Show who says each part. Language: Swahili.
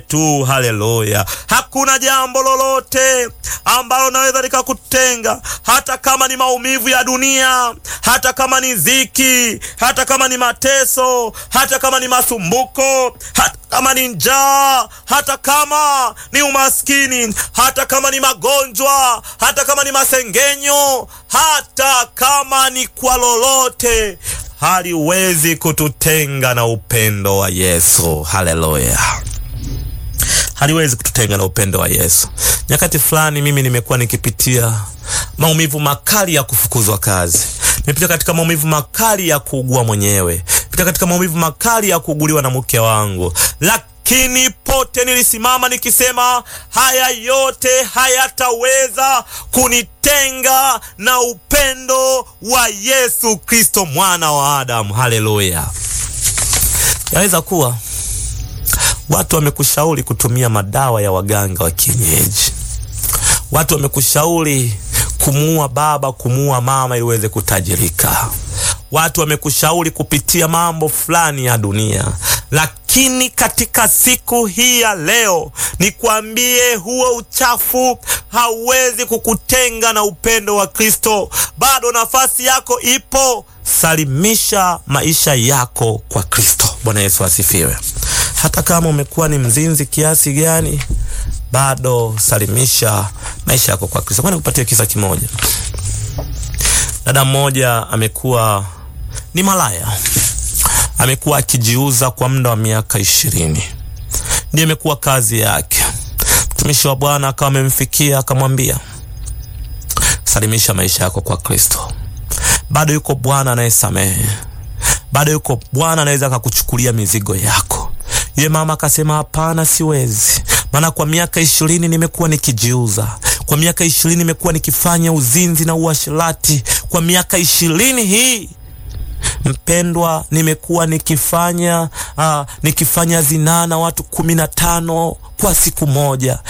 Speaker 1: tu. Haleluya! Hakuna jambo lolote ambalo naweza likakutenga, hata kama ni maumivu ya dunia, hata kama ni dhiki, hata kama ni mateso, hata kama ni masumbuko, hata kama ni njaa, hata kama ni umaskini, hata kama ni magonjwa, hata kama ni masengenyo, hata kama ni kwa lolote, haliwezi kututenga na upendo wa Yesu. Haleluya! haliwezi kututenga na upendo wa Yesu. Nyakati fulani mimi nimekuwa nikipitia maumivu makali ya kufukuzwa kazi, nimepitia katika maumivu makali ya kuugua mwenyewe, pitia katika maumivu makali ya kuuguliwa na mke wangu, lakini pote nilisimama nikisema, haya yote hayataweza kunitenga na upendo wa Yesu Kristo mwana wa Adamu. Haleluya! Yaweza kuwa watu wamekushauri kutumia madawa ya waganga wa kienyeji. Watu wamekushauri kumuua baba, kumuua mama ili uweze kutajirika. Watu wamekushauri kupitia mambo fulani ya dunia, lakini katika siku hii ya leo nikwambie, huo uchafu hauwezi kukutenga na upendo wa Kristo. Bado nafasi yako ipo. Salimisha maisha yako kwa Kristo. Bwana Yesu asifiwe. Hata kama umekuwa ni mzinzi kiasi gani, bado salimisha maisha yako kwa Kristo. Kwani kupatia kisa kimoja, dada mmoja amekuwa ni malaya, amekuwa akijiuza kwa muda wa miaka ishirini, ndiyo imekuwa kazi yake. Mtumishi wa Bwana akawa amemfikia akamwambia, salimisha maisha yako kwa Kristo. Bado yuko Bwana anayesamehe, bado yuko Bwana anaweza akakuchukulia mizigo yako. Yule mama akasema, hapana, siwezi, maana kwa miaka ishirini nimekuwa nikijiuza, kwa miaka ishirini nimekuwa nikifanya uzinzi na uasherati, kwa miaka ishirini hii mpendwa, nimekuwa nikifanya uh, nikifanya zinaa na watu kumi na tano kwa siku moja.